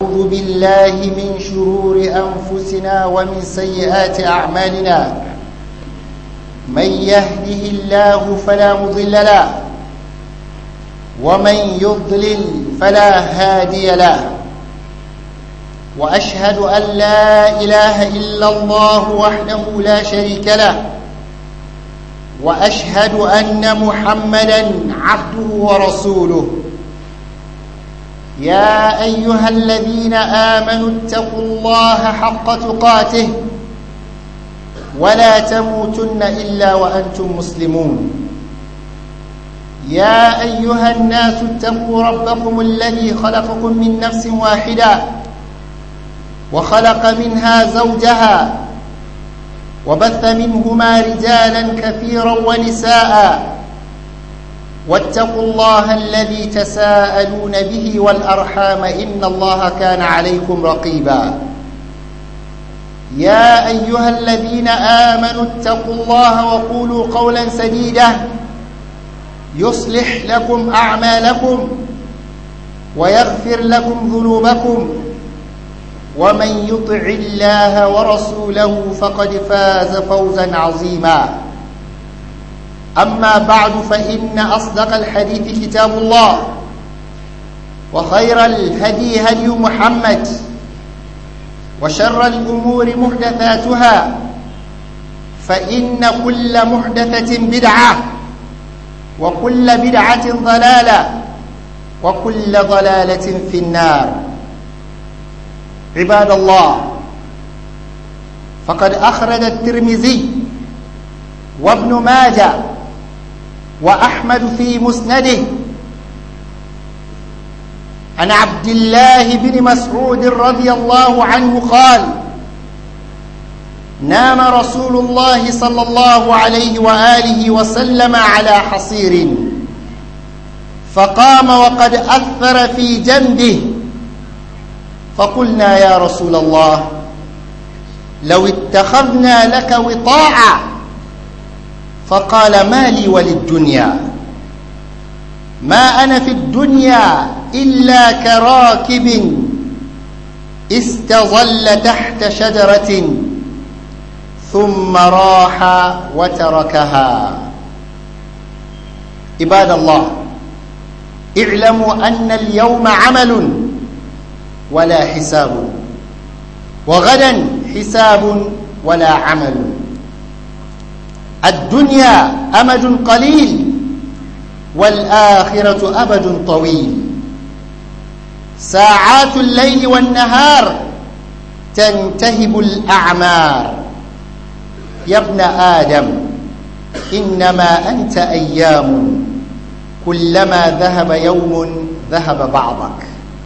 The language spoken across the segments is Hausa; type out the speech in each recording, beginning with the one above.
أعوذ بالله من شرور أنفسنا ومن سيئات أعمالنا من يهده الله فلا مضل له ومن يضلل فلا هادي له وأشهد أن لا إله إلا الله وحده لا شريك له وأشهد أن محمدا عبده ورسوله يا أيها الذين آمنوا اتقوا الله حق تقاته ولا تموتن إلا وأنتم مسلمون يا أيها الناس اتقوا ربكم الذي خلقكم من نفس واحدة وخلق منها زوجها وبث منهما رجالا كثيرا ونساء واتقوا الله الذي تساءلون به والأرحام إن الله كان عليكم رقيبا يا أيها الذين آمنوا اتقوا الله وقولوا قولا سديدا يصلح لكم أعمالكم ويغفر لكم ذنوبكم ومن يطع الله ورسوله فقد فاز فوزا عظيما أما بعد فإن أصدق الحديث كتاب الله وخير الهدي هدي محمد وشر الأمور محدثاتها فإن كل محدثة بدعة وكل بدعة ضلالة وكل ضلالة في النار عباد الله فقد أخرج الترمذي وابن ماجه وأحمد في مسنده عن عبد الله بن مسعود رضي الله عنه قال نام رسول الله صلى الله عليه وآله وسلم على حصير فقام وقد أثر في جنبه فقلنا يا رسول الله لو اتخذنا لك وطاعا فقال ما لي وللدنيا ما أنا في الدنيا إلا كراكب استظل تحت شجرة ثم راح وتركها عباد الله اعلموا أن اليوم عمل ولا حساب وغدا حساب ولا عمل الدنيا أمد قليل والآخرة أبد طويل ساعات الليل والنهار تنتهب الأعمار يا ابن آدم إنما أنت أيام كلما ذهب يوم ذهب بعضك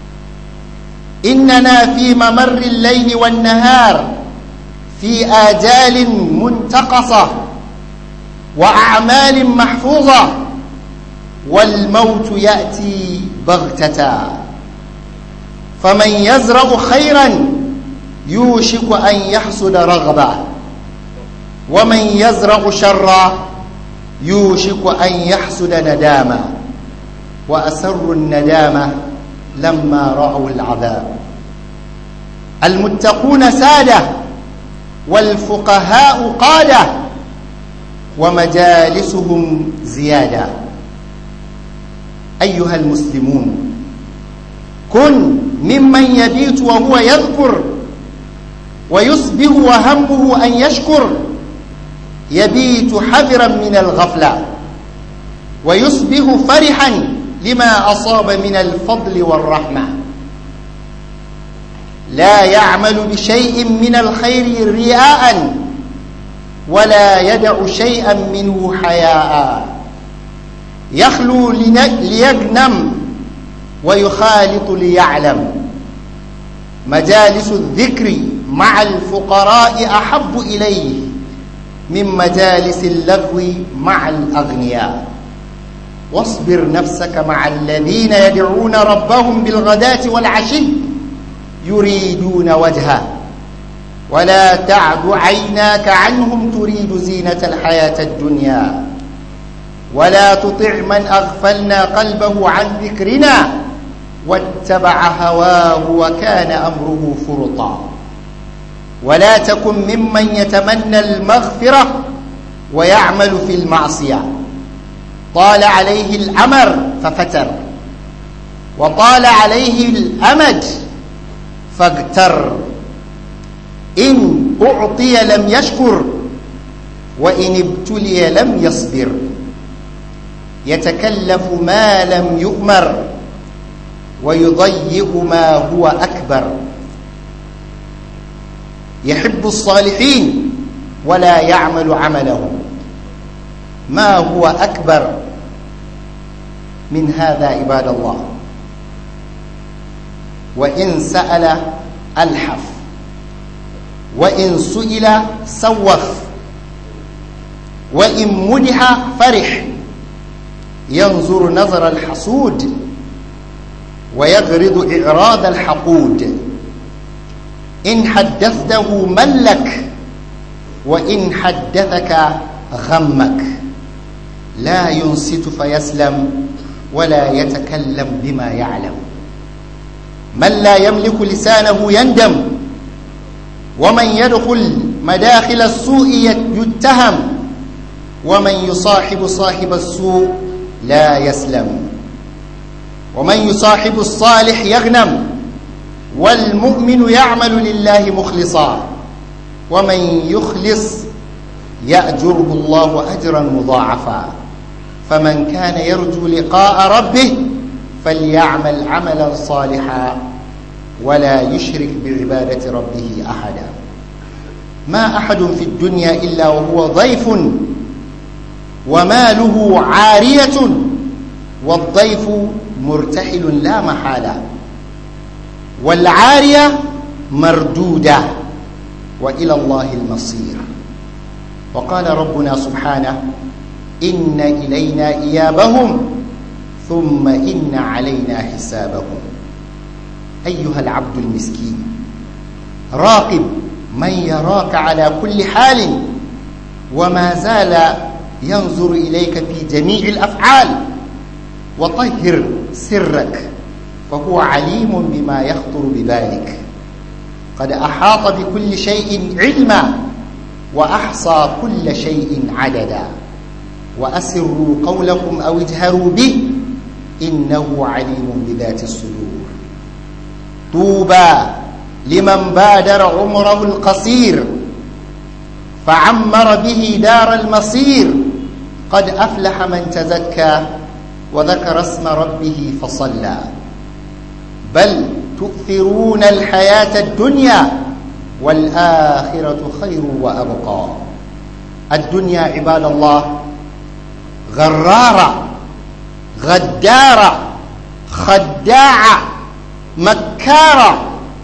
إننا في ممر الليل والنهار في آجال منتقصة وأعمال محفوظة والموت يأتي بغتة فمن يزرع خيرا يوشك أن يحصد رغبة ومن يزرع شرا يوشك أن يحصد ندامة وأسروا الندامة لما رأوا العذاب المتقون سادة والفقهاء قادة ومجالسهم زيادة أيها المسلمون كن ممن يبيت وهو يذكر ويصبح وهمه أن يشكر يبيت حذرا من الغفلة ويصبح فرحا لما أصاب من الفضل والرحمة لا يعمل بشيء من الخير رياء ولا يدع شيئا منه حياء يخلو ليغنم ويخالط ليعلم مجالس الذكر مع الفقراء أحب إليه من مجالس اللغو مع الأغنياء واصبر نفسك مع الذين يدعون ربهم بالغداة والعشي يريدون وجهه ولا تعد عيناك عنهم تريد زينة الحياة الدنيا ولا تطع من أغفلنا قلبه عن ذكرنا واتبع هواه وكان أمره فرطا ولا تكن ممن يتمنى المغفرة ويعمل في المعصية طال عليه الأمر ففتر وطال عليه الأمد فاغتر إن أعطي لم يشكر وإن ابتلي لم يصبر يتكلف ما لم يؤمر ويضيق ما هو أكبر يحب الصالحين ولا يعمل عملهم ما هو أكبر من هذا عباد الله وإن سأل ألحف وإن سئل سوف وإن مدح فرح ينظر نظر الحسود ويغرض إعراض الحقود إن حدثته ملك وإن حدثك غمك لا ينصت فيسلم ولا يتكلم بما يعلم من لا يملك لسانه يندم ومن يدخل مداخل السوء يتهم ومن يصاحب صاحب السوء لا يسلم ومن يصاحب الصالح يغنم والمؤمن يعمل لله مخلصا ومن يخلص يأجره الله أجرا مضاعفا فمن كان يرجو لقاء ربه فليعمل عملا صالحا ولا يشرك بعبادة ربه أحدا ما أحد في الدنيا إلا وهو ضيف وماله عارية والضيف مرتحل لا محالة والعارية مردودة وإلى الله المصير وقال ربنا سبحانه إن إلينا إيابهم ثم إن علينا حسابهم أيها العبد المسكين راقب من يراك على كل حال وما زال ينظر إليك في جميع الأفعال وطهر سرك فهو عليم بما يخطر ببالك قد أحاط بكل شيء علما وأحصى كل شيء عددا وأسروا قولكم أو اجهروا به إنه عليم بذات الصدور طوبى لمن بادر عمره القصير فعمر به دار المصير قد أفلح من تزكى وذكر اسم ربه فصلى بل تؤثرون الحياة الدنيا والآخرة خير وأبقى الدنيا عباد الله غرارة غدارة خداعة مكارة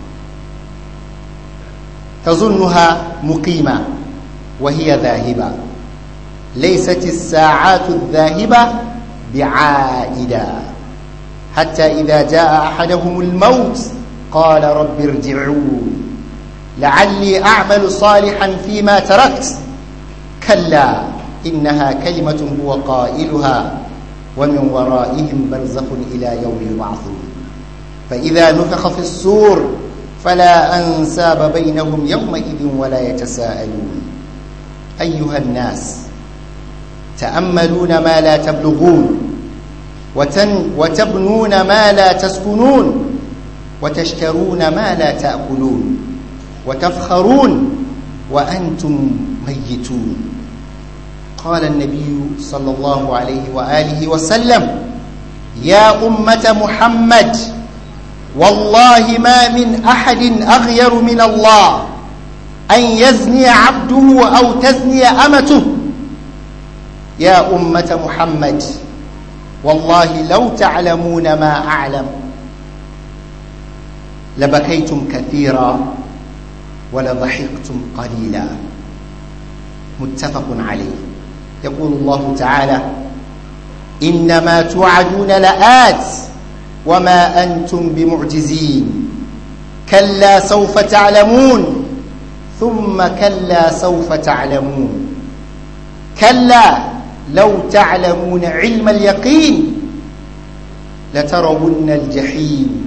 تظنها مقيمة وهي ذاهبة ليست الساعات الذاهبة بعائدة حتى إذا جاء أحدهم الموت قال رب ارجعون لعلي أعمل صالحا فيما تركت كلا إنها كلمة هو قائلها ومن ورائهم برزخ إلى يوم يبعثون فإذا نفخ في الصور فلا أنساب بينهم يومئذ ولا يتساءلون أيها الناس تأملون ما لا تبلغون وتن وتبنون ما لا تسكنون وتشترون ما لا تأكلون وتفخرون وأنتم ميتون قال النبي صلى الله عليه وآله وسلم يا أمة محمد والله ما من أحد أغير من الله أن يزني عبده أو تزني أمته يا أمة محمد والله لو تعلمون ما أعلم لبكيتم كثيرا ولضحكتم قليلا متفق عليه يقول الله تعالى إنما توعدون لآت وما أنتم بمعجزين كلا سوف تعلمون ثم كلا سوف تعلمون كلا لو تعلمون علم اليقين لترون الجحيم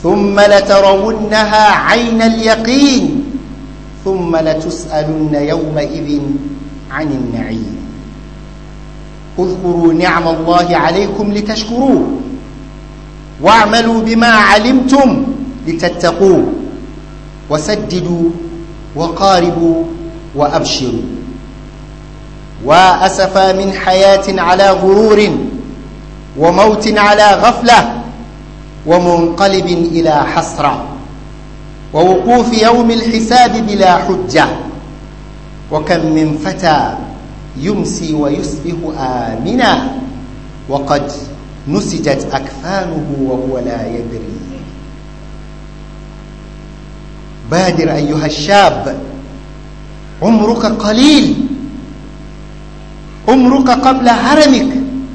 ثم لترونها عين اليقين ثم لتسألن يومئذ عن النعيم اذكروا نعم الله عليكم لتشكروه واعملوا بما علمتم لتتقوه وسددوا وقاربوا وأبشروا وأسفا من حياة على غرور وموت على غفلة ومنقلب إلى حسرة ووقوف يوم الحساب بلا حجة وكم من فتى يمسي ويصبح آمنا وقد نسجت أكفانه وهو لا يدري بادر أيها الشاب عمرك قليل عمرك قبل هرمك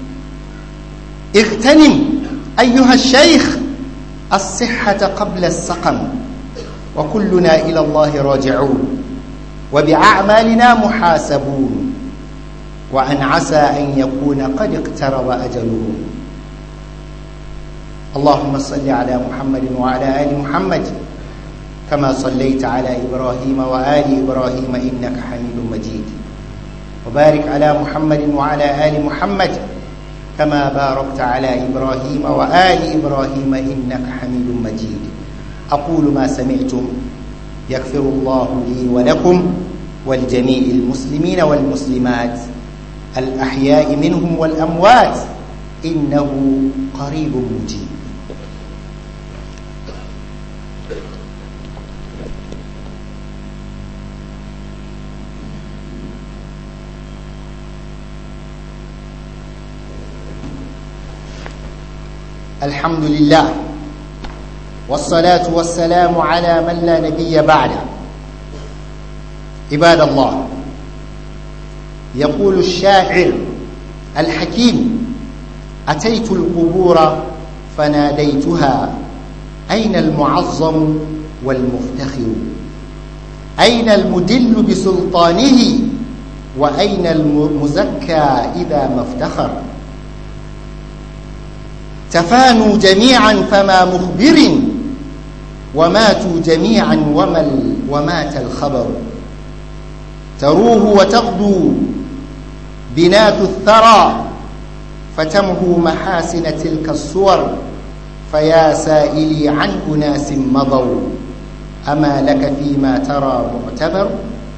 اغتنم أيها الشيخ الصحة قبل السقم وكلنا إلى الله راجعون وبأعمالنا محاسبون وأن عسى أن يكون قد اقترب أجلهم اللهم صل على محمد وعلى آل محمد كما صليت على إبراهيم وآل إبراهيم إنك حميد مجيد وبارك على محمد وعلى آل محمد كما باركت على إبراهيم وآل إبراهيم إنك حميد مجيد أقول ما سمعتم يغفر الله لي ولكم ولجميع المسلمين والمسلمات الأحياء منهم والأموات إنه قريب مجيب الحمد لله والصلاة والسلام على من لا نبي بعده عباد الله يقول الشاعر الحكيم أتيت القبور فناديتها أين المعظم والمفتخر أين المدل بسلطانه وأين المزكى إذا ما افتخر تفانوا جميعا فما مخبر وماتوا جميعا وما ومات الخبر تروه وتغدو بنات الثرى فتمهو محاسن تلك الصور فيا سائلي عن أناس مضوا أما لك فيما ترى معتبر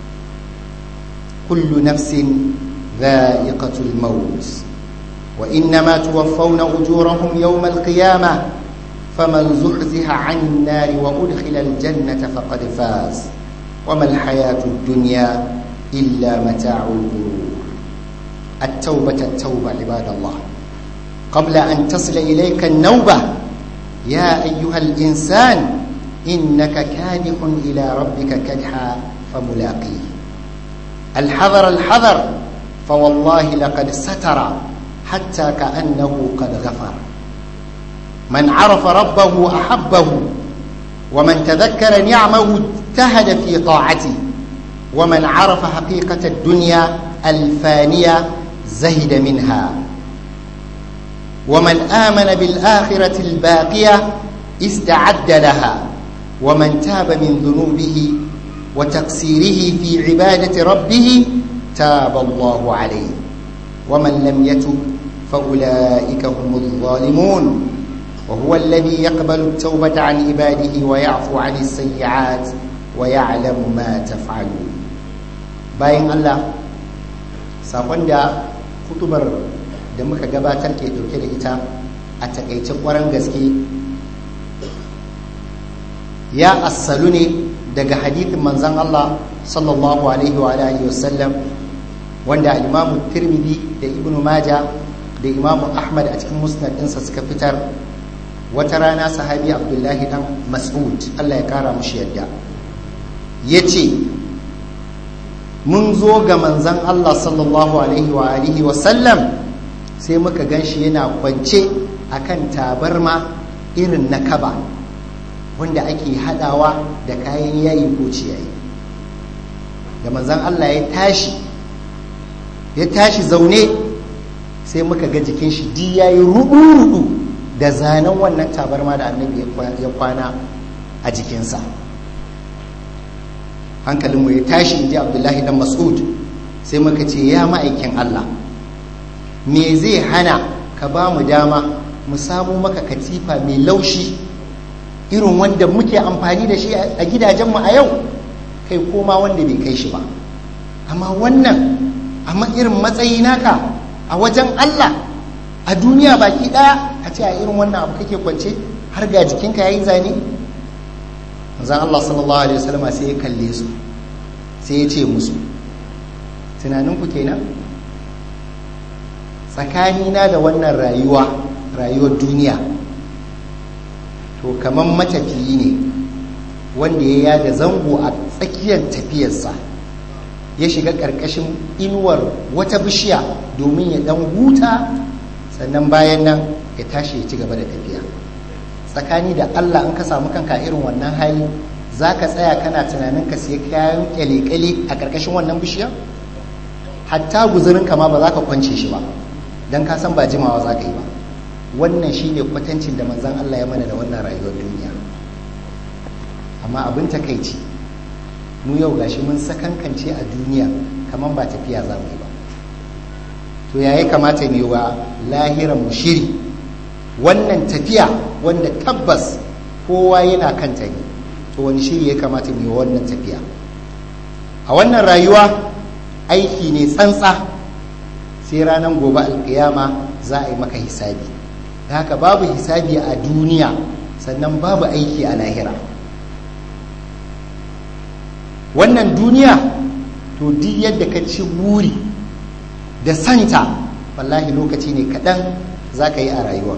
كل نفس ذائقة الموت وإنما توفون أجورهم يوم القيامة فمن زحزح عن النار وأدخل الجنة فقد فاز وما الحياة الدنيا إلا متاع الغرور التوبة التوبة عباد الله قبل أن تصل إليك النوبة يا أيها الإنسان إنك كادح إلى ربك كدحا فملاقيه الحذر الحذر فوالله لقد ستر حتى كأنه قد غفر من عرف ربه أحبه ومن تذكر نعمه اجتهد في طاعته ومن عرف حقيقة الدنيا الفانية زهد منها ومن آمن بالآخرة الباقية استعد لها ومن تاب من ذنوبه وتقصيره في عبادة ربه تاب الله عليه ومن لم يتب فأولئك هم الظالمون وهو الذي يقبل التوبة عن عباده ويعفو عن السيئات ويعلم ما تفعلون باين الله sakon da kutubar da muka gabatar ke dauke da ita a takaice kwaran gaske ya assalu ne daga hadithin manzan Allah sallallahu alaihi wa alihi wasallam wanda al-Imam Tirmidhi da Ibn Majah da Imam Ahmad a cikin musnad ɗinsa suka fitar wata rana sahabi Abdullahi dan Mas'ud Allah ya kara mushi yadda yace mun zo ga manzan Allah sallallahu alaihi wa alihi wasallam sai muka ganshi yana kwance akan tabarma irin na kaba wanda ake hadawa da kayan yayi ko ciyayi da manzan Allah ya tashi ya tashi zaune sai muka ga jikin shi di yayi rudu-rudu da zanen wannan tabarma da annabi ya kwana a jikinsa hankalinmu ya tashi in ji abdullahi dan mas'ud sai muka ce ya ma'aikin allah me zai hana ka ba mu dama mu samu maka katifa mai laushi irin wanda muke amfani da shi a gidajenmu a yau kai koma wanda bai kai shi ba amma wannan amma irin matsayi naka a wajen Allah a duniya baki daya a ce a irin wannan abu kake kwance har ga jikinka yayi zane zan Allah sallallahu alaihi wasallam sai ya kalle su sai ya ce musu tunaninku kenan tsakanina da wannan rayuwa rayuwar duniya to kamar matafiyi ne wanda ya yada zango a tsakiyar tafiyarsa ya shiga ƙarƙashin inuwar wata bishiya domin ya ɗan huta sannan bayan nan ya tashi ya ci gaba da tafiya tsakani da allah in ka samu kanka irin wannan hali za ka tsaya kana tunanin ka sai kayan kyale-kyale a ƙarƙashin wannan bishiya hatta guzurinka ma ba za ka kwance shi ba don ka san ba jimawa za ka yi ba wannan shi ne kwatancin da manzan Allah ya mana da wannan rayuwar duniya amma abin takaici mu yau gashi mun sakankance a duniya kamar ba tafiya za mu yi ba to yayi kamata mu yi wa lahiran mu shiri wannan tafiya wanda tabbas kowa yana kanta ne to wani shiri ya kamata mu yi wannan tafiya a wannan rayuwa aiki ne tsantsa sai ranar gobe alkiyama za a yi maka hisabi da haka babu hisabi a duniya sannan babu aiki a lahira wannan duniya to duk yadda ka ci wuri da santa wallahi lokaci ne kaɗan za ka yi a rayuwa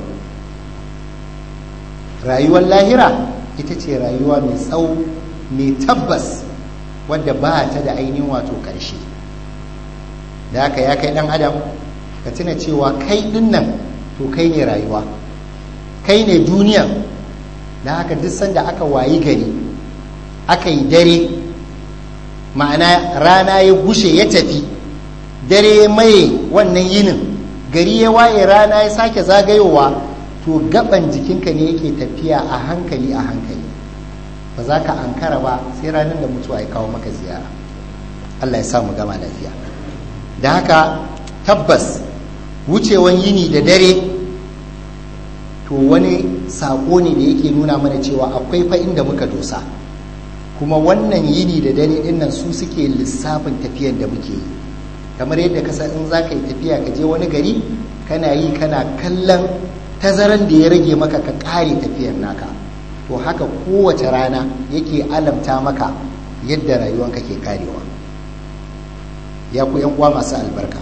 rayuwar lahira ita ce rayuwa mai tsawo mai tabbas wadda ba ta da ainihin wato ƙarshe da haka ya kai ɗan adam ka tuna cewa kai ɗin nan to kai ne rayuwa kai ne duniya da haka duk sanda aka wayi gari aka yi dare ma'ana rana ya gushe ya tafi dare ya maye wannan yinin gari ya waye rana ya sake zagayowa to gaban jikinka ne yake tafiya a hankali a hankali ba za ka ankara ba sai ranar da mutuwa ya kawo maka ziyara allah ya sa mu gama lafiya da haka tabbas wucewan yini da dare to wani saƙo ne da yake nuna mana cewa akwai fa inda muka dosa kuma wannan yini da dare ɗin nan su suke lissafin tafiyan da muke yi kamar yadda kasa in za ka yi tafiya ka je wani gari kana yi kana kallon tazaran da ya rage maka ka ƙare tafiyar naka to haka kowace rana yake alamta maka yadda rayuwanka ke karewa ya ku uwa masu albarka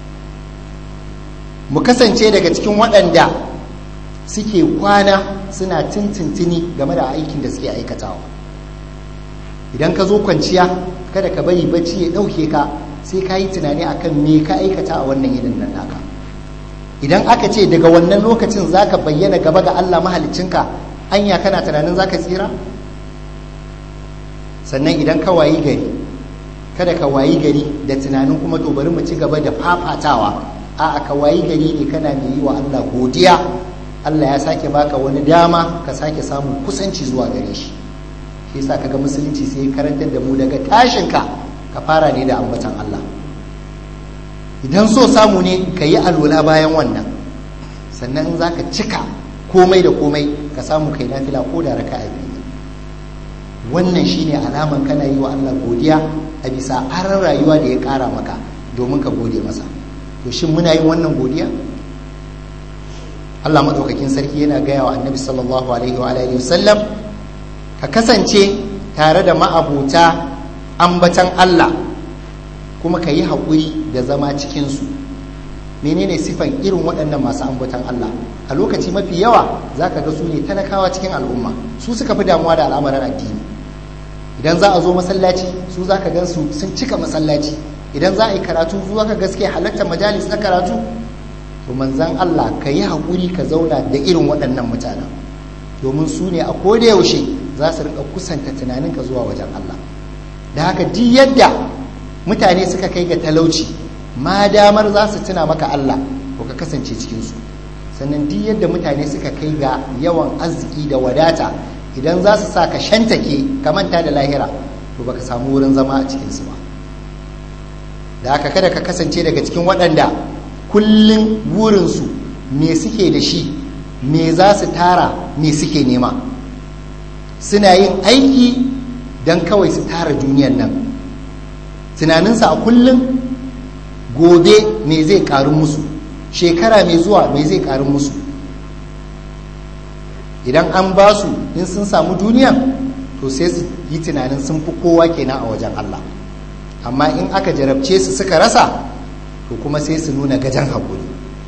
mu kasance daga cikin waɗanda suke kwana suna tintintini game da aikin da suke aikatawa idan ka zo kwanciya kada ka bari bacci ya ɗauke ka sai ka yi tunani akan me ka aikata a wannan yinin nan naka idan aka ce daga wannan lokacin za ka bayyana gaba ga allah mahalicinka anya kana tunanin za ka tsira sannan idan ka wayi gari kada ka wayi gari da tunanin kuma to bari mu ci gaba da fafatawa a ka wayi gari ne kana mai yi wa Allah godiya Allah ya sake baka wani dama ka sake samun kusanci zuwa gare shi shi yasa kaga musulunci sai karantar da mu daga tashinka ka fara ne da ambatan Allah idan so samu ne ka yi alwala bayan wannan sannan in zaka cika komai da komai ka samu kai nafila ko da raka'a biyu wannan shine alaman kana yi wa Allah godiya a bisa aran rayuwa da ya kara maka domin ka gode masa to shin muna yin wannan godiya Allah madaukakin sarki yana gaya wa annabi sallallahu alaihi wa alihi wasallam ka kasance tare da ma'abuta ambatan Allah kuma ka yi haƙuri da zama cikinsu menene sifan irin waɗannan masu ambatan Allah a lokaci mafi yawa za ka ga su ne talakawa cikin al'umma su suka fi damuwa da al'amuran addini idan za a zo masallaci su za ka gan su sun cika masallaci idan za a yi karatu su za ka gaske halartar majalis na karatu to manzan Allah ka yi haƙuri ka zauna da irin waɗannan mutanen domin su ne a koda yaushe za su riƙa kusanta tunaninka zuwa wajen Allah da haka duk yadda mutane suka kai ga talauci ma damar za su tuna maka Allah ko ka kasance cikinsu sannan duk yadda mutane suka kai ga yawan arziki da wadata idan za su sa ka shantake ka manta da lahira to baka samu wurin zama a cikinsu ba da haka kada ka kasance daga cikin waɗanda kullum burinsu me suke da shi me za su tara me suke nema suna yin aiki don kawai su tara duniyan nan tunaninsa a kullum gobe me zai karu musu shekara mai zuwa me zai karu musu idan an ba su in sun samu duniyan to sai su yi tunanin sun fi kowa kenan a wajen Allah amma in aka jarabce su suka rasa to kuma sai su nuna gajan haƙuri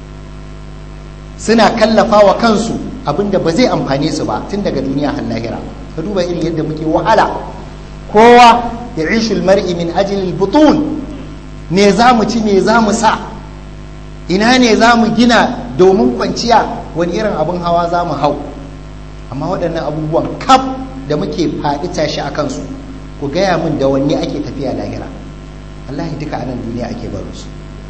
suna kallafa wa kansu abinda ba zai amfane su ba tun daga duniya har lahira ka duba irin yadda muke wahala kowa ya ishul mar'i min ajilil butun me za mu ci me za mu sa ina ne za mu gina domin kwanciya wani irin abin hawa za mu hau amma waɗannan abubuwan kaf da muke faɗi tashi a kansu ku gaya min da wanne ake tafiya lahira wallahi duka anan duniya ake baro su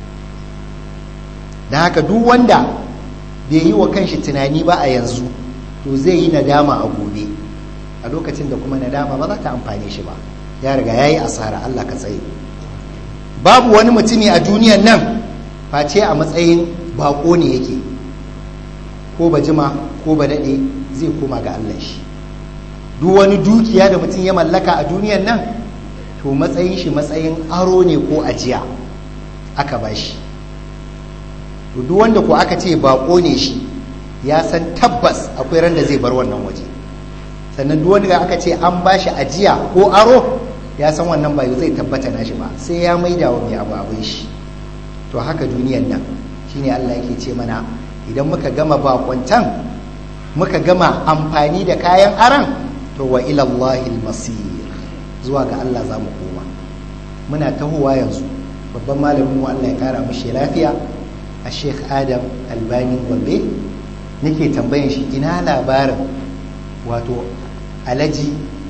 don haka duk wanda bai yi wa kanshi tunani ba a yanzu to zai yi nadama a gobe a lokacin da kuma nadama ba za ta amfane shi ba ya riga ya yi asara Allah ka tsaye babu wani mutumi a duniyan nan face a matsayin bako ne yake ko ba jima ko ba daɗe zai koma ga Allah shi duk wani dukiya da mutum ya mallaka a duniyan nan to matsayin shi matsayin aro ne ko ajiya aka ba shi to duk wanda ko aka ce bako ne shi ya san tabbas akwai ran da zai bar wannan waje sannan duk wanda aka ce an ba shi ajiya ko aro ya san wannan ba zai tabbata na shi ba sai ya maida wa mai abu abin shi to haka duniyan nan shine Allah yake ce mana idan muka gama bakwantan muka gama amfani da kayan aran to wa ilallahi masir zuwa ga Allah za mu koma muna tahowa yanzu babban malamin mu Allah ya kara mishi lafiya a Sheikh Adam Albani Gombe nake tambayan shi ina labarin wato alaji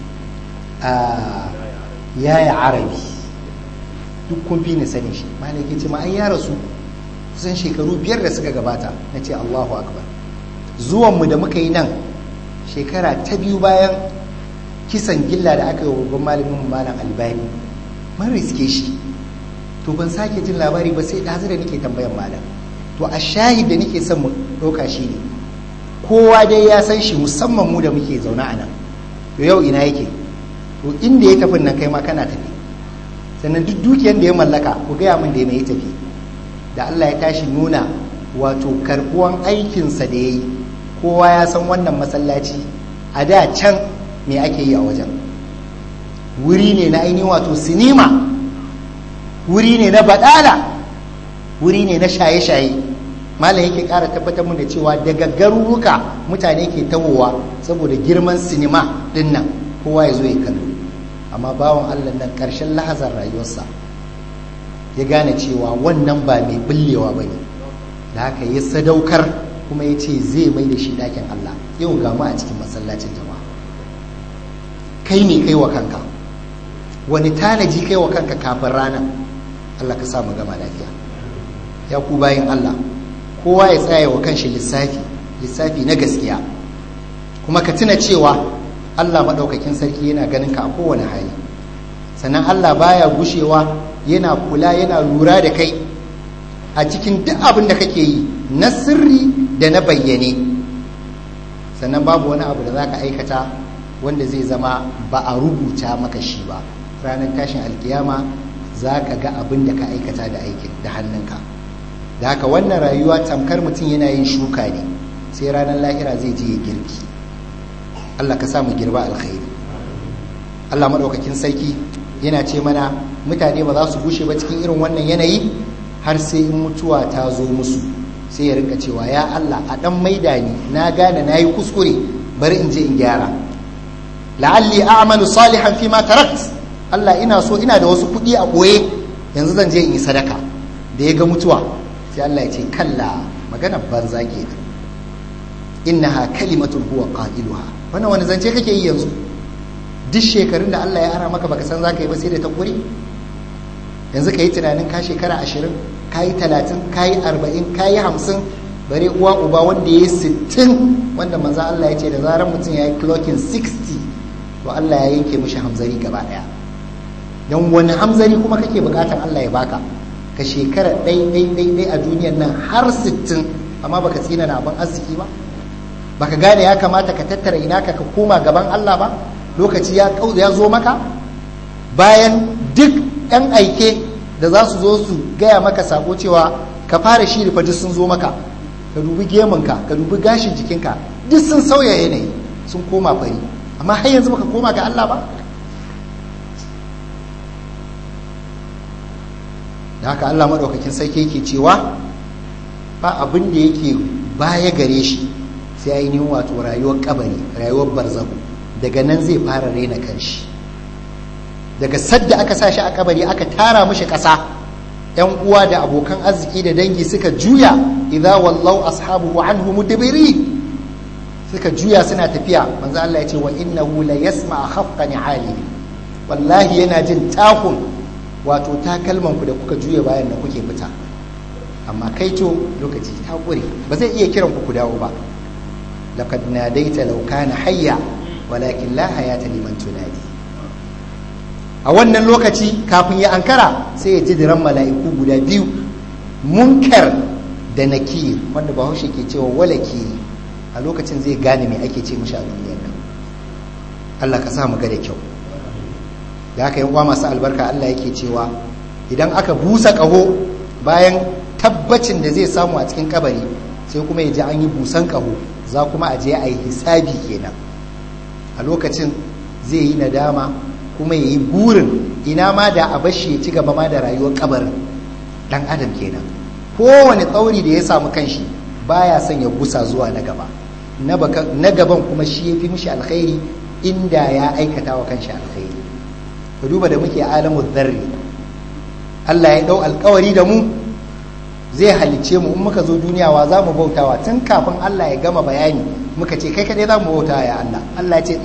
a yaya arabi duk kun fi ni sani shi malam yake ce ma an ya rasu kusan shekaru biyar da suka gabata na ce Allahu akbar zuwanmu da muka yi nan shekara ta biyu bayan kisan gilla da aka yi wa babban malamin malam albani mun riske shi to ban sake jin labari ba sai ɗazu da nake tambayan malam to a shahid da nake son mu ɗauka shi ne kowa dai ya san shi musamman mu da muke zaune a nan to yau ina yake to inda ya tafi nan kai ma kana tafi sannan duk dukiyar da ya mallaka ku gaya min da ya mai tafi da Allah ya tashi nuna wato karɓuwan aikinsa da ya yi kowa ya san wannan masallaci a da can me ake yi a wajen wuri ne na ainihin wato sinima wuri ne na badala wuri ne na shaye-shaye malam yake ƙara tabbatar mun da cewa daga garuruka mutane ke tawowa saboda girman sinima din nan kowa ya zo ya kallo amma bawan allah nan ƙarshen lahazar rayuwarsa ya gane cewa wannan ba mai bullewa ba ne da haka ya sadaukar kuma ya ce zai mai da shi ɗakin allah yau gamu a cikin masallacin jama'a kai ne kai wa kanka wani tanaji kai wa kanka kafin rana Allah ka sa mu gama lafiya ya ku bayin Allah kowa ya tsaya wa kanshi lissafi lissafi na gaskiya kuma ka tuna cewa Allah maɗaukakin sarki yana ganin ka a kowane hali sannan Allah baya gushewa yana kula yana lura da kai a cikin duk abin da kake yi na sirri da na bayyane sannan babu wani abu da za ka aikata wanda zai zama ba a rubuta maka shi ba ranar tashin alkiyama za ka ga abin da ka aikata da aikin da hannunka da haka wannan rayuwa tamkar mutum yana yin shuka ne sai ranar lahira zai je ya girki allah ka samu girba alkhairi allah maɗaukakin sarki yana ce mana mutane ba za su gushe ba cikin irin wannan yanayi har sai in mutuwa ta zo musu sai ya rinka cewa ya allah a ɗan maida ni na gane na yi kuskure bari in je in gyara la'alli a'malu salihan fi ma tarakt Allah ina so ina da wasu kuɗi a ɓoye yanzu zan je in yi sadaka da ya ga mutuwa sai Allah ya ce kalla magana banza ke innaha kalimatun huwa qailuha wannan wani zance kake yi yanzu duk shekarun da Allah ya ara maka baka san zaka yi ba sai da ta kure yanzu ka yi tunanin ka shekara ashirin ka yi talatin ka yi arba'in ka yi hamsin bare uwa uba wanda ya yi sittin wanda manzo Allah ya ce da zarar mutum ya yi clocking 60 to Allah ya yanke mishi hamzari gaba daya don wani hamzari kuma kake bukatar Allah ya baka ka shekara ɗai ɗai ɗai ɗai a duniyar nan har sittin amma baka tsina na abin arziki ba baka gane ya kamata ka tattara ina ka koma gaban Allah ba lokaci ya ya zo maka bayan duk ɗan aike da za su zo su gaya maka sako cewa ka fara shiri fa duk sun zo maka ka dubi gemunka ka dubi gashin jikinka duk sun sauya yanayi sun koma fari amma har yanzu baka koma ga Allah ba da haka Allah maɗaukakin sarki yake cewa ba abin da yake baya gare shi sai ainihin wato rayuwar kabari rayuwar barzahu daga nan zai fara raina kanshi daga sadda aka sa shi a kabari aka tara mishi ƙasa yan uwa da abokan arziki da dangi suka juya idza wallau ashabuhu anhu mudbiri suka juya suna tafiya manzo Allah ya ce wa innahu la yasma khafqa ni'ali wallahi yana jin takun wato takalman ku da kuka juya bayan da kuke fita amma kai to lokaci ta kure ba zai iya kiran ku ku dawo ba laqad nadaita law kana hayya walakin la hayata liman tunadi a wannan lokaci kafin ya ankara sai ya ji diran mala'iku guda biyu munkar da nakir wanda bahaushe ke cewa walaki a lokacin zai gane me ake ce mishi a duniyar nan Allah ka sa mu ga da kyau da aka yi masu albarka Allah yake cewa idan aka busa ƙaho bayan tabbacin da zai samu a cikin kabari sai kuma ya ji an yi busan ƙaho za kuma a je a yi hisabi kenan a lokacin zai yi nadama kuma ya yi burin ina ma da a bashi ya ci gaba ma da rayuwar kabarin dan adam kenan kowane tsauri da ya samu kanshi baya son ya gusa zuwa na gaba na gaban kuma shi ya fi mishi alkhairi inda ya aikata wa kanshi alkhairi ka duba da muke alamu zarri Allah ya dau alkawari da mu zai halicce mu in muka zo duniya wa za mu bautawa tun kafin Allah ya gama bayani muka ce kai kadai za mu bautawa ya Allah Allah ya ce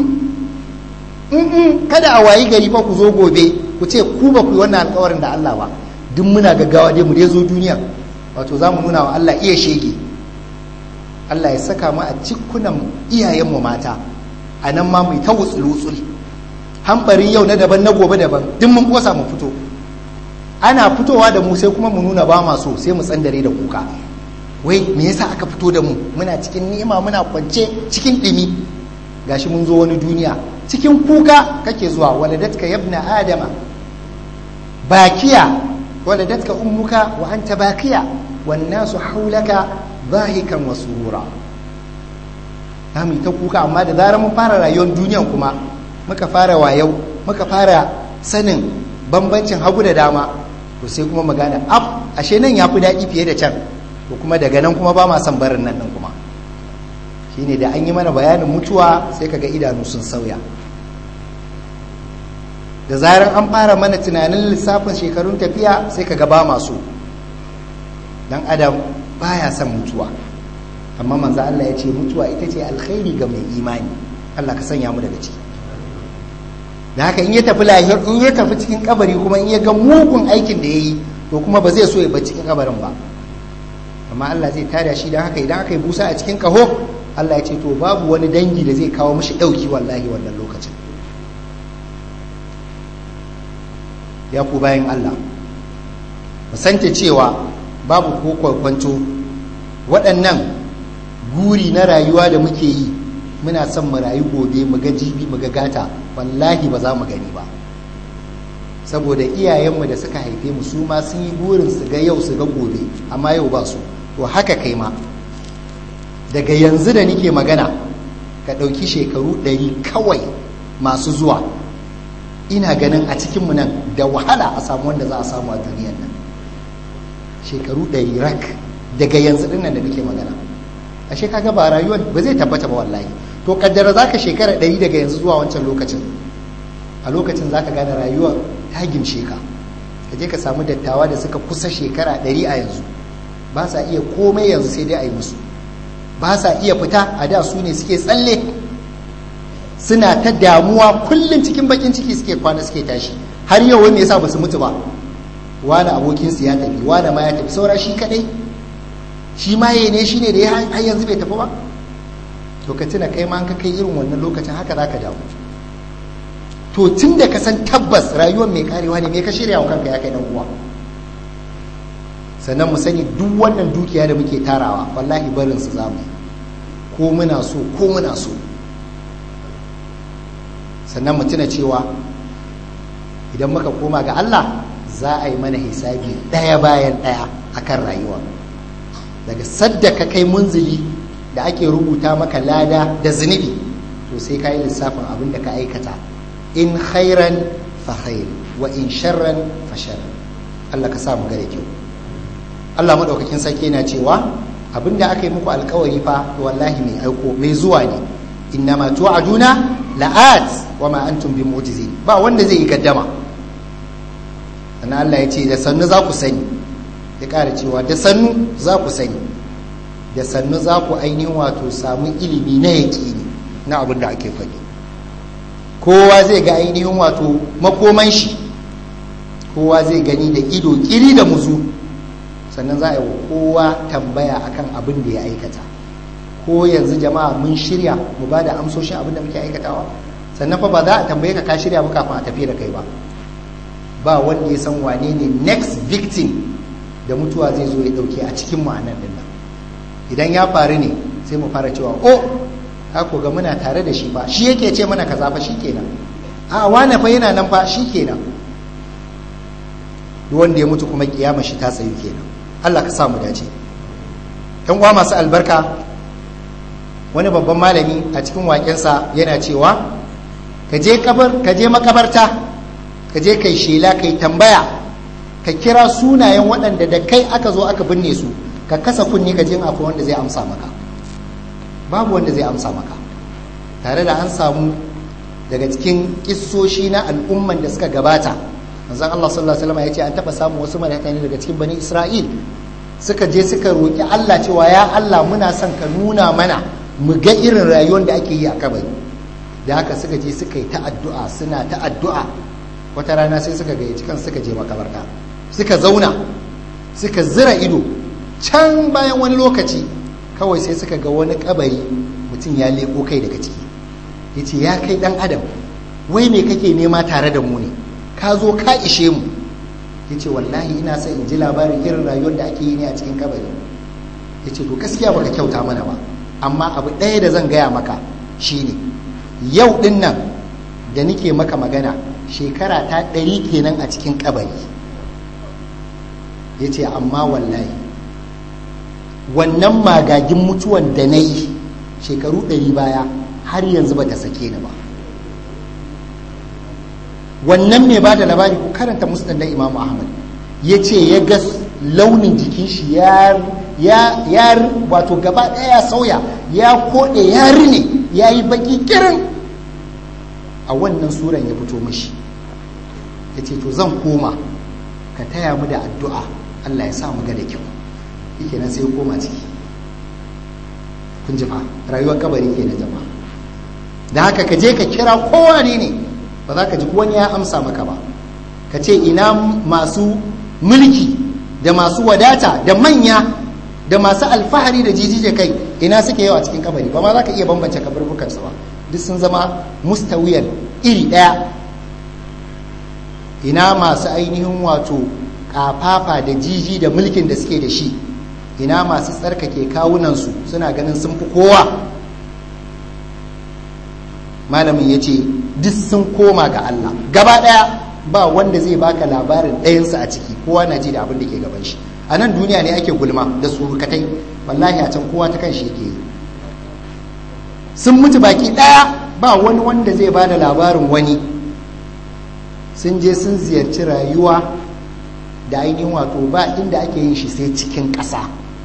in kada a wayi gari ba ku zo gobe ku ce ku ba ku yi wannan alkawarin da Allah ba duk muna gaggawa dai mu dai zo duniya wato za mu nuna wa Allah iya shege Allah ya saka mu a cikunan iyayenmu mata a nan ma mu ta wutsul-wutsul hambarin yau na daban na gobe daban duk mun kosa mu fito ana fitowa da mu sai kuma mu nuna ba ma so sai mu tsandare da kuka wai me yasa aka fito da mu muna cikin ni'ima muna kwance cikin dimi gashi mun zo wani duniya cikin kuka kake zuwa waladatka yabna adama bakiya waladatka ummuka wa anta bakiya wan nasu haulaka zahikan wa surura mu ta kuka amma da zarar mun fara rayuwar duniyan kuma muka fara wayau muka fara sanin bambancin hagu da dama to sai kuma magana af ashe nan ya fi daɗi fiye da can to kuma daga nan kuma ba ma son barin nan nan kuma shine da an yi mana bayanin mutuwa sai kaga idanu sun sauya da zarar an fara mana tunanin lissafin shekarun tafiya sai kaga ba masu dan adam baya son mutuwa amma manzo Allah ya ce mutuwa ita ce alkhairi ga mai imani Allah ka sanya mu daga ciki da haka in ya tafi lahir in ya tafi cikin kabari kuma in ya ga mugun aikin da ya yi to kuma ba zai so ya bar cikin kabarin ba amma Allah zai tada shi don haka idan aka yi busa a cikin kaho Allah ya ce to babu wani dangi da zai kawo mishi ɗauki wallahi wannan lokacin ya ku bayan Allah musanta cewa babu ko kwakwanto waɗannan guri na rayuwa da muke yi muna son mu rayu gobe mu ga jibi mu ga gata wallahi ba za mu gani ba saboda iyayenmu da suka haife mu su ma sun yi burin su ga yau su ga gobe amma yau ba su to haka kai ma daga yanzu da nike magana ka ɗauki shekaru ɗari kawai masu zuwa ina ganin a cikinmu nan da wahala a samu wanda za a samu a duniyan nan shekaru ɗari rak daga yanzu ɗin nan da nake magana ashe kaga ba rayuwar ba zai tabbata ba wallahi to kaddara zaka shekara ɗari daga yanzu zuwa wancan lokacin a lokacin zaka gane rayuwar ta gimshe ka ka je ka samu dattawa da suka kusa shekara ɗari a yanzu ba sa iya komai yanzu sai dai a yi musu ba sa iya fita a da su ne suke tsalle suna ta damuwa kullum cikin bakin ciki suke kwana suke tashi har yau wani yasa ba su mutu ba wani abokinsu ya tafi wani ma ya tafi saura shi kadai shi maye ne shi ne da ya har yanzu bai tafi ba to ka tuna kai ma an ka kai irin wannan lokacin haka za ka damu to tun da ka san tabbas rayuwar mai karewa ne mai ka shirya wa kanka ya kai dan uwa sannan mu sani duk wannan dukiya da muke tarawa wallahi barin su zamu ko muna so ko muna so sannan mu tuna cewa idan muka koma ga Allah za a yi mana hisabi ɗaya bayan ɗaya akan rayuwa daga sadda ka kai munzili da ake rubuta maka lada da zunubi to sai ka yi lissafin abin da ka aikata in khairan fa khair wa in sharran fa shar Allah ka sa mu gare kyau Allah madaukakin sarki yana cewa abin da aka yi muku alkawari fa wallahi mai aiko mai zuwa ne innama tu'aduna la'at wa ma antum bi mu'jizin ba wanda zai yi gaddama sannan Allah ya ce da sannu za ku sani ya ƙara cewa da sannu za ku sani da sannu za ku ainihin wato samu ilimi na yaƙini na abin da ake faɗi kowa zai ga ainihin wato makoman shi kowa zai gani da ido ƙiri da muzu sannan za a yi wa kowa tambaya akan abin da ya aikata ko yanzu jama'a mun shirya mu ba da amsoshin abin da muke aikatawa sannan fa ba za a tambaye ka ka shirya ba kafin a tafi da kai ba ba wanda ya san wane ne next victim da mutuwa zai zo ya dauke a cikin ma'anar din nan idan ya faru ne sai mu fara cewa oh hako ga muna tare da shi fa shi yake ce mana kaza fa shikenan a wane fa yana nan fa shikenan duk wanda ya mutu kuma kiyama shi ta tsayu kenan Allah ka sa mu dace yan uwa masu albarka wani babban malami a cikin waƙensa yana cewa ka je kabar ka je makabarta ka je kai shela kai tambaya ka kira sunayen waɗanda da kai aka zo aka binne su ka kasa kunni ka je akwai wanda zai amsa maka babu wanda zai amsa maka tare da an samu daga cikin kissoshi na al'umman da suka gabata manzon Allah sallallahu alaihi wasallam ya ce an taba samu wasu malaka ne daga cikin bani Isra'il suka je suka roki Allah cewa ya Allah muna son ka nuna mana mu ga irin rayuwar da ake yi a kabari da haka suka je suka yi ta addu'a suna ta addu'a wata rana sai suka gayyaci kan suka je makabarta suka zauna suka zira ido can bayan wani lokaci kawai sai suka ga wani kabari mutum ya leko kai daga ciki ya ce ya kai dan adam wai me kake nema tare da mu ne ka zo ka ishe mu ya ce wallahi ina son in ji labarin irin rayuwar da ake yi ne a cikin kabari ya ce to gaskiya baka kyauta mana ba amma abu ɗaya da zan gaya maka shine yau ɗin nan da nike maka magana shekara ta ɗari kenan a cikin kabari ya ce amma wallahi wannan magagin mutuwan da na yi shekaru ɗari baya har yanzu ba ta sake ni ba wannan mai ba da labari ko karanta musnad na imam ahmad ya ce ya ga launin jikin shi ya wato gaba ɗaya ya sauya ya koɗe ya rine ya yi baki kirin a wannan suran ya fito mashi ya ce to zan koma ka taya mu da addu'a allah ya sa mu ga da kyau yake nan sai ya koma ciki kun ji fa rayuwar kabari ke na jama'a da haka ka je ka kira kowa ne ne ba za ka ji wani ya amsa maka ba ka ce ina masu mulki da masu wadata da manya da masu alfahari da jijije kai ina suke yawa cikin kabari ba ma za ka iya bambance kaburbukansu ba duk sun zama mustawiyan iri ɗaya ina masu ainihin wato kafafa da jiji da mulkin da suke da shi ina masu tsarkake kawunansu suna ganin sun fi kowa malamin ya ce duk sun koma ga Allah gaba ɗaya ba wanda zai baka labarin ɗayansu a ciki kowa na ji da abin da ke gaban shi a nan duniya ne ake gulma da surukatai wallahi a can kowa ta kan shi yake yi sun mutu baki ɗaya ba wani wanda zai ba da labarin wani sun je sun ziyarci rayuwa da ainihin wato ba inda ake yin shi sai cikin ƙasa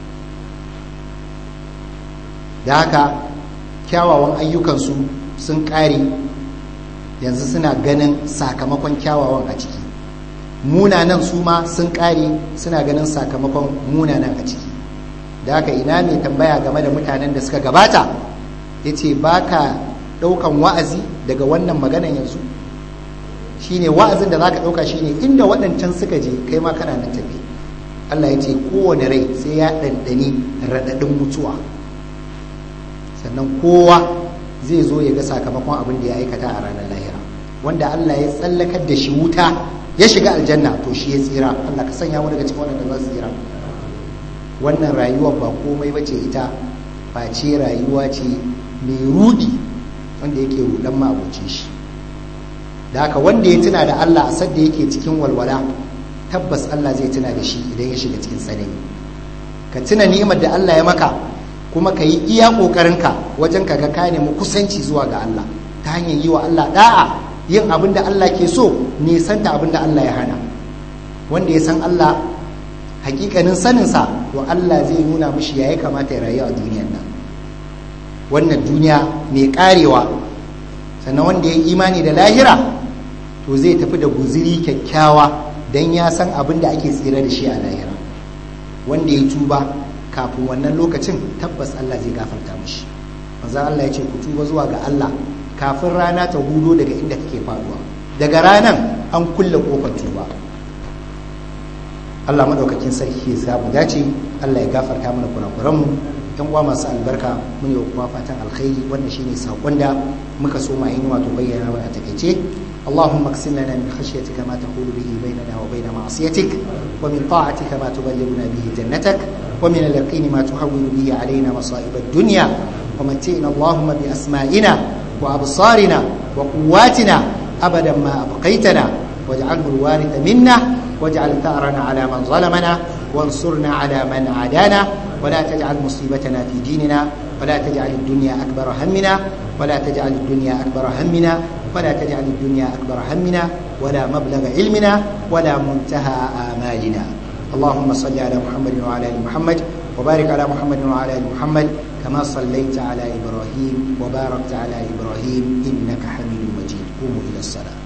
da haka kyawawan ayyukansu sun ƙare yanzu suna ganin sakamakon kyawawan a ciki munanan su ma sun ƙare suna ganin sakamakon munanan a ciki da haka ina mai tambaya game da mutanen da suka gabata ya ce ba ka ɗaukan wa'azi daga wannan maganan yanzu shine wa'azin da za ka ɗauka shine inda waɗancan suka je kai ma kana nan tafi Allah ya ce kowane rai sai ya ɗanɗani raɗaɗin mutuwa sannan kowa zai zo ya ga sakamakon abin da ya aikata a ranar lahira wanda Allah ya tsallakar da shi wuta ya shiga aljanna to shi ya tsira Allah ka sanya mu daga cikin wanda za su tsira wannan rayuwar ba komai bace ita face rayuwa ce mai rudi wanda yake rudan ma'abucin shi da haka wanda ya tuna da Allah a sadda yake cikin walwala tabbas Allah zai tuna da shi idan ya shiga cikin tsanani ka tuna ni'imar da Allah ya maka kuma ka yi iya ƙoƙarinka wajen ka ga ka nemi kusanci zuwa ga Allah ta hanyar yi wa Allah da'a yin abin da Allah ke so nisanta abin da Allah ya hana wanda ya san Allah hakikanin saninsa to Allah zai nuna mishi ya kamata ya rayu a duniyar nan wannan duniya mai karewa sannan wanda ya imani da lahira to zai tafi da guziri kyakkyawa don ya san abin da ake tsira da shi a lahira wanda ya tuba kafin wannan lokacin tabbas Allah zai gafarta mishi manzo Allah ya ce ku tuba zuwa ga Allah kafin rana ta hudo daga inda take faduwa daga ranan an kulle kofar tuba Allah madaukakin sarki ya samu dace Allah ya gafarta mana kurakuran mu yan uwa masu albarka mun yi kuma fatan alkhairi wannan shine sakon da muka so ma yin wato bayyana wa a takeice اللهم اقسم لنا من خشيتك ما تحول به بيننا وبين معصيتك ومن طاعتك ما تبلغنا به جنتك ومن اليقين ما تهون به علينا مصائب الدنيا ومتئنا اللهم بأسمائنا وأبصارنا وقواتنا أبدا ما أبقيتنا واجعله الوارث منا واجعل ثأرنا على من ظلمنا وانصرنا على من عادانا ولا تجعل مصيبتنا في ديننا ولا تجعل الدنيا أكبر همنا ولا تجعل الدنيا أكبر همنا ولا تجعل الدنيا أكبر همنا ولا مبلغ علمنا ولا منتهى آمالنا اللهم صل على محمد وعلى آل محمد وبارك على محمد وعلى آل محمد كما صليت على إبراهيم وباركت على إبراهيم إنك حميد مجيد قوموا إلى الصلاة